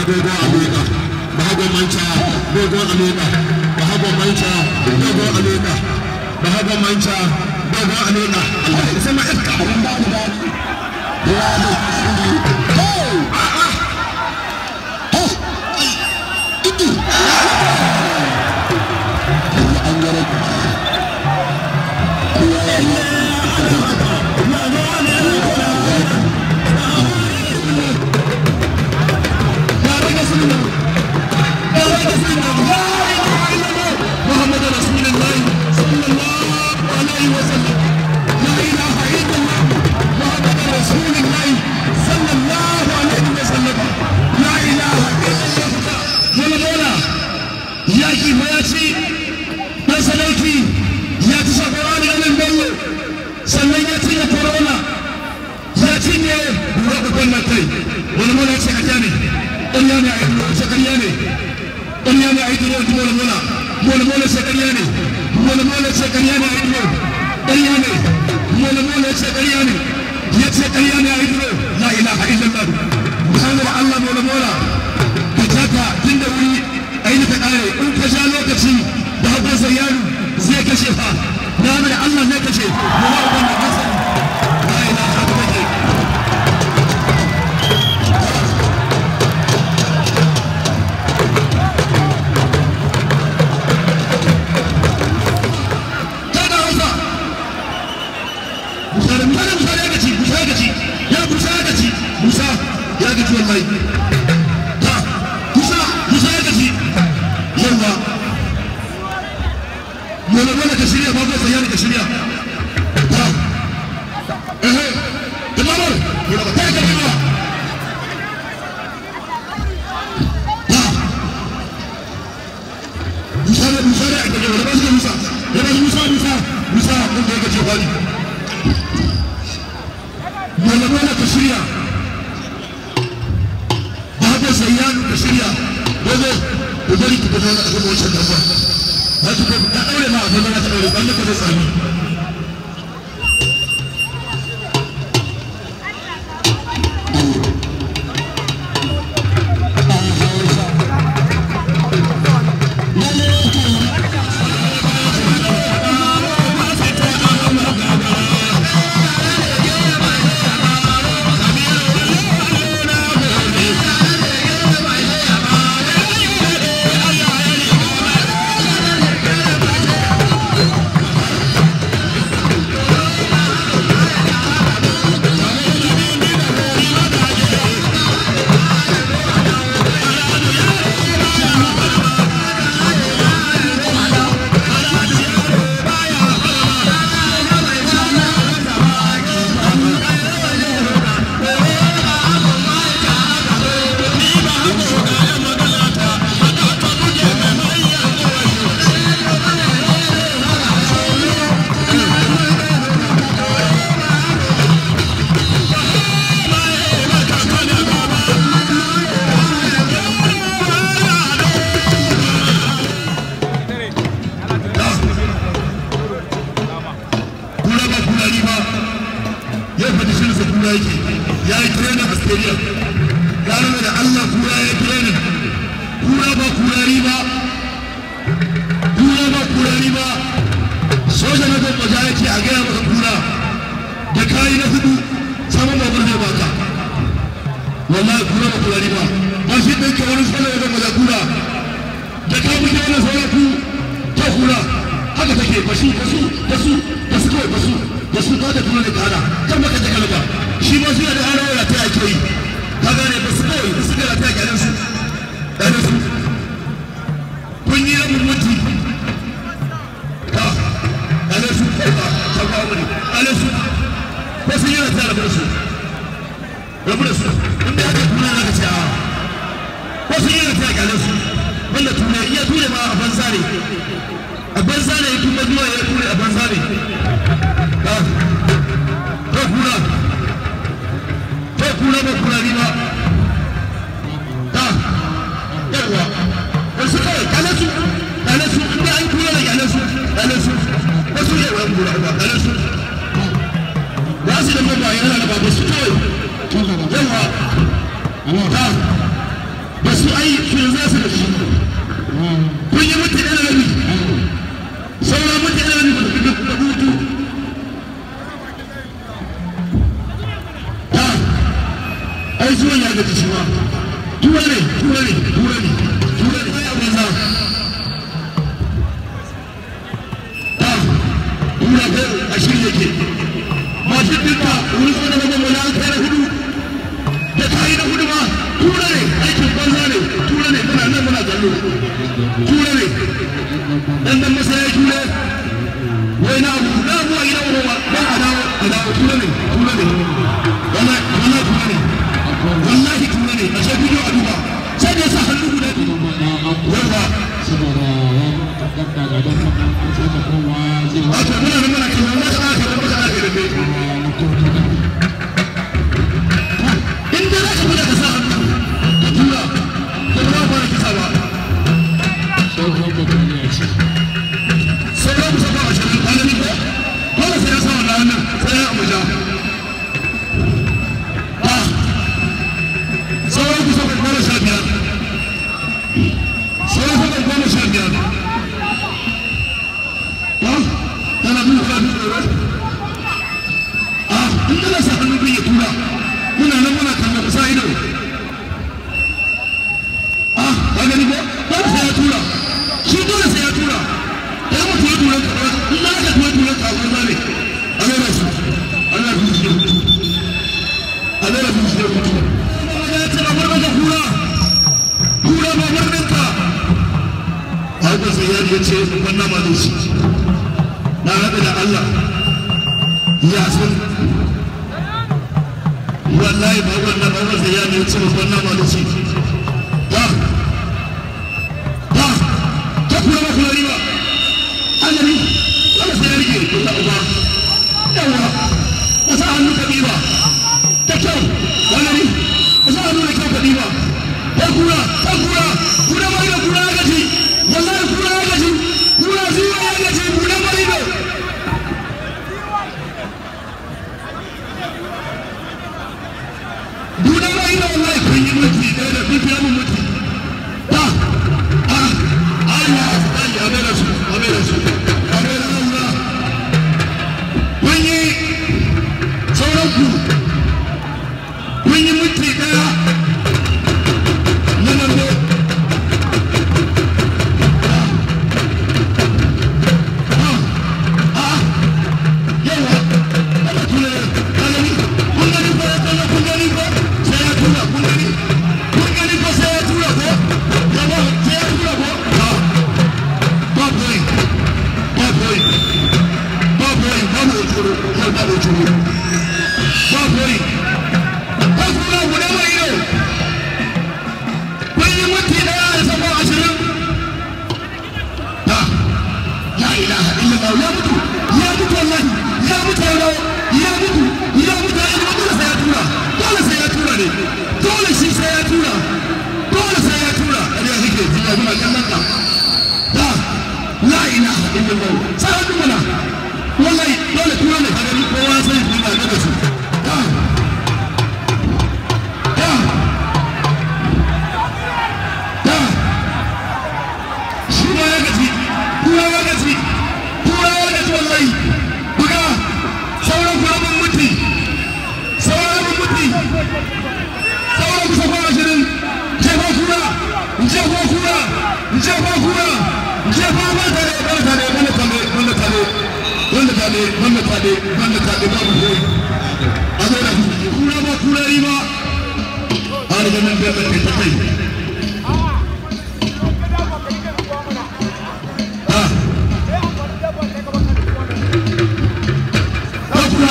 dogon aleka bahagon manca dogon aleka bahagon manca dogon aleka bahagon manca dogon aleka Allah ya sama iska abin ba da daɗi ya ne hey hey idi an gare محمد رسول الله صلى الله عليه وسلم لا اله الا الله محمد رسول الله صلى الله عليه وسلم لا اله الا الله ولا مولا يا كيف يا شيء يا سلوكي يا تشكران على البلو sannan ya cinye corona ya cinye rabin kai wani mola ce a ne ƙarya ne a yi ce ƙarya ne ƙarya ne a yi duro mola mola mola mola ce ƙarya ne mola mola ce ƙarya ne a yi duro ƙarya ne mola mola ce ƙarya ne ya ce ƙarya ne a yi duro la ilaha illallah muhammad allah mola mola ka jaka tun da wuri a yi ta ƙare in ka sha lokaci da hakan zayyanu zai kashe fa na da allah zai kashe mola uban da kasa la ilaha illallah kada hausa musa da musa da musa ya gaci musa ya gaci ya musa ya gaci musa ya gaci wallahi ta musa musa ya gaci yawa mola mola ka shirya ba ko sayani ka shirya ta ehe da mamar mola ba ta ka ba ta musa da musa da aka gaba da ba su da musa da ba su musa musa musa mun da ya gaci wani mola mola ka shirya babu zayyanu ka shirya dogo ku bari ku gaba a gaba wancan dabba za ku ka daure ma a gaba na ta daure ban ka da tsami kura ba kurari ba yau fa dishin sa kura yake ya yi training a stadium ya nuna da Allah kura ya yi training kura ba kurari ba kura ba kurari ba soja na gwamma ja yake a gaya maka kura da kayi na hudu saman babur zai baka wallahi kura ba kurari ba ba shi ɗin ke wani soja na gwamma ja kura da ka muke wani sauran ku ta kura haka take basu basu basu basu kawai basu basu ka da kuma da kana kan baka da kalba shi ma shi da ana wala ta ake yi ka gane basu kawai basu da ta ake su dan su kun yi rabin mutu ka dan su ka ka ka wani dan su basu yi ta rabin su rabu da su inda aka kuna na ka ce a wasu yi ta ake su wanda ture iya ture ma a banza ne a banza ne kuma zuwa ya ture a banza ne ka ko kura ko kura ba kura ni ba ka yawa wasu kawai kale su kale su inda an kura da kale su kale su wasu ne wani kura ba kale su ba su da mabaya yana da ba su kawai yawa ka ba su kura ne kura ne kura ne ya banza ta kura ko a shirye yake mashin dinka wani ko da babban wani an kai na hudu da kayi na hudu ma kura ne aikin banza ne kura ne muna nan muna kallo kura ne dan dan masaya kura wai na abu na abu a gidan wani ba a dawo a dawo kura ne kura ne wallahi wallahi kura ne wallahi kura ne a sai bidiyo a duba sai da sa hannu guda biyu yarda wato muna nan muna kallon wata aka da wata aka da bai in da za ka fita ka sa hannu ka tura to ba ba kisa ba sauran kusa ba a shirin kwanani ko dole sai ya sa wannan hannun sai ya abuja ba sauran kusa ba goma sha biyar sauran kusa goma sha biyar ba tana bin kula bin tsoro a in kana sa hannun bin ya tura muna nan muna kallon kusa ido a ka gani ko dole sai ya tura shi dole sai ya tura ya mutu ya tura ka in na ka tura tura ka banza ne a lera su a lera su shi mutu a lera su shi mutu ya ce ba bar maka kura kura ba bar ninka a haka sai ya ce ban na ma shi na haɗa da Allah ya san wallahi ba wannan ba wannan ya ne ce ban na ma shi ba ba ta kura ba kula riba annabi wanda sai ya rike ko ta uba yawa ka sa hannu ka diba ta kyau wannan ka sa hannu da kyau ka diba ta kura ta kura kura mai da kura ya gaji wallahi kura ya gaji kura zuwa ya gaji kura mai da Duna mai da wallahi kun yi mutu da da kun fiya mun mutu ta a Allah ya amera su amera su amera Allah kun yi sauran ku kun yi minti daya na nan ne yawa ana tura kanani kun gani ko ya kalla kun gani ko sai ya tura kun gani kun gani ko sai ya tura ko yawa sai ya tura ko ba boy ba boy ba boy ba mu tsoro ba ba mu tsoro ba boy ba kuma guda mai yau kun yi minti daya da sabon ashirin ta la ilaha illallah ya mutu ya mutu wallahi ya mutu yau ya mutu ya mutu ya mutu dole sai ya tura dole sai ya tura ne dole shi sai ya tura dole sai ya tura kariya kike ji ya muna kallon ka da la ilaha illallah sai hannu mana wallahi dole tura ne kaga ni kowa sai ku ga da su da da da shi ma ya gaji kura ya gaji kura ya gaji wallahi buga sauran kura mun mutu sauran mun mutu sauran kusa kwa ashirin jefa kura jefa kura jefa kura jefa ba tare ba tare wanda tare wanda tare wanda tare wanda tare wanda tare babu koyi a zo da kura ba kura yi ba a daga nan bai bai ta kai ah ba kura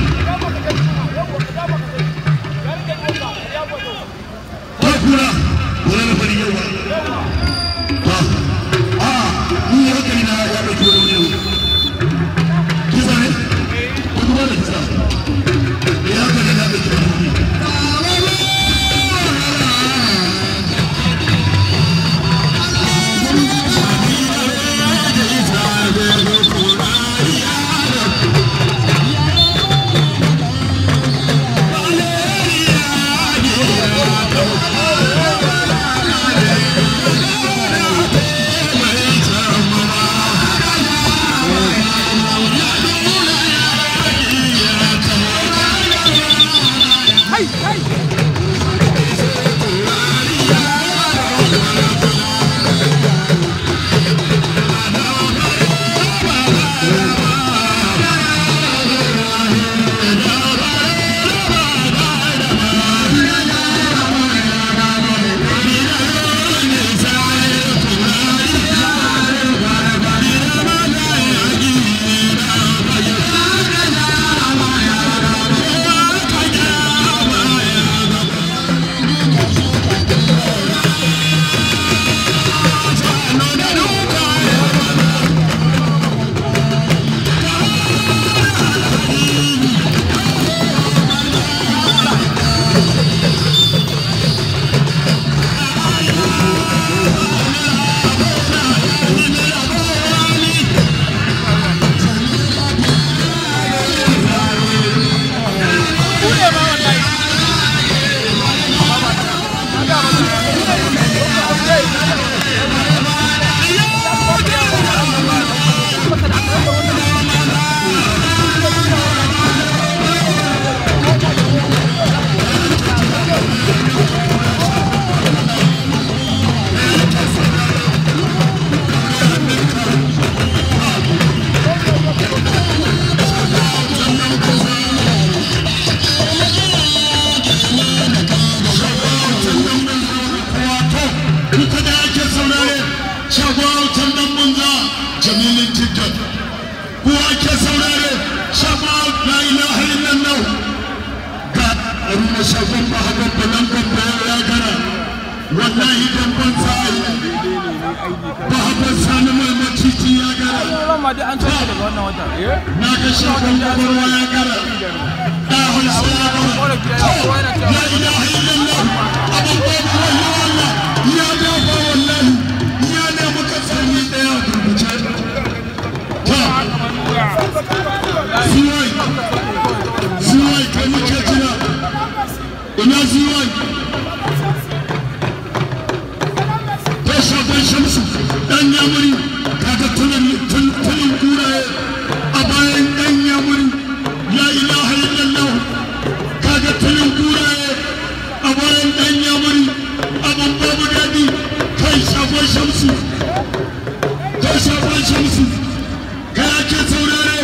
ba kura wala na fari yawa ba a ni ya kai na ya bai kura ne kisa ne ko kuma da kisa ya kai na bai kura ne ko ake saurare shafa la ilaha illallah ga aruna shafan ba hakan balan gamba ya gara wallahi dan ban sai ba hakan sani mai maciji ya gara Rama dai an tashi daga wannan wata. Eh? na ga shafan gabarwa ya gara da hausa ya gara la ilaha illallah abin babu wallahi Allah ya dafa wallahi ya ne muka sami daya gurguce ta Ziwai, ziwai kai muke jira, ina ziwai. Tasha ban shamsu, ɗan yamuri, kaga tunan tunan kuraye a bayan ɗan yamuri, la ilaha illallah. Kaga tunan kuraye a bayan ɗan yamuri, abin babu daɗi, kai shafan shamsu, kai shafan shamsu, kai ake saurare.